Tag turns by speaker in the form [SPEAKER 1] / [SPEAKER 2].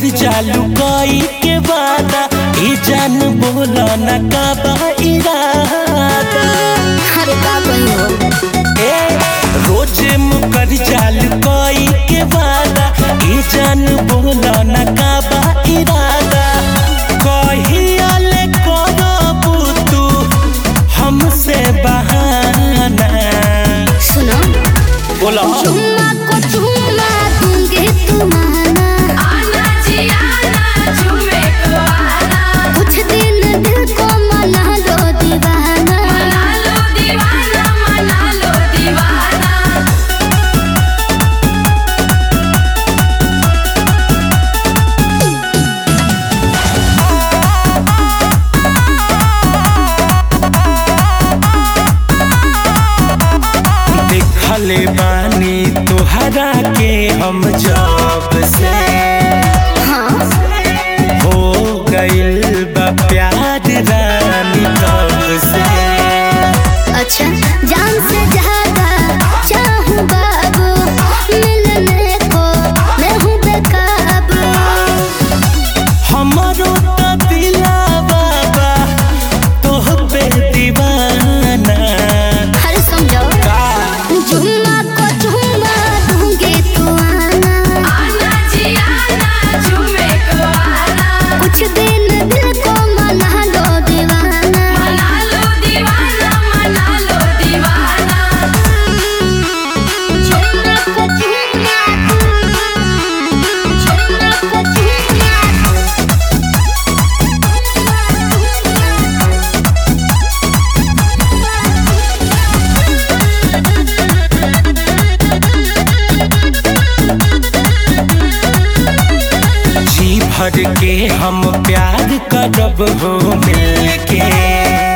[SPEAKER 1] कर जालू कोई के वादा ई जान बोला न का बा इरादा
[SPEAKER 2] अरे का कही हो
[SPEAKER 1] ए रोज मुकर जालू कोई के वादा ई जान बोला न का बा इरादा कहिया ले करबू तू हमसे बहाना
[SPEAKER 2] सुनो
[SPEAKER 1] बोला
[SPEAKER 2] चुम्मा को चुम्मा दूंगी तुम्हारा
[SPEAKER 3] आना जी आना झूमे को आना
[SPEAKER 2] कुछ दिन दिल को मना लो दीवाना
[SPEAKER 3] मना लो दीवाना मना लो दीवाना
[SPEAKER 1] देखले बानी तोहरा के हम जब से
[SPEAKER 2] हाँ
[SPEAKER 1] हो गइल बा प्यार रानी तब से
[SPEAKER 2] अच्छा जान से ज्यादा चाहूँ बाबू मिलने को मैं हूँ बेकाबू
[SPEAKER 1] हमरो त दिलावा बा तोह पे दीवाना
[SPEAKER 2] हर समझो
[SPEAKER 1] का
[SPEAKER 2] जुम्मा को जुम्मा दूंगी तू आना
[SPEAKER 3] आना जी आना झूमे को आना
[SPEAKER 2] कुछ दिन दिल को मना लो दीवाना
[SPEAKER 3] मना लो दीवाना मना लो दीवाना
[SPEAKER 2] जुम्मा को जुम्मा जुम्मा को जुम्मा
[SPEAKER 1] जी भर के हम प्यार करब हो मिलके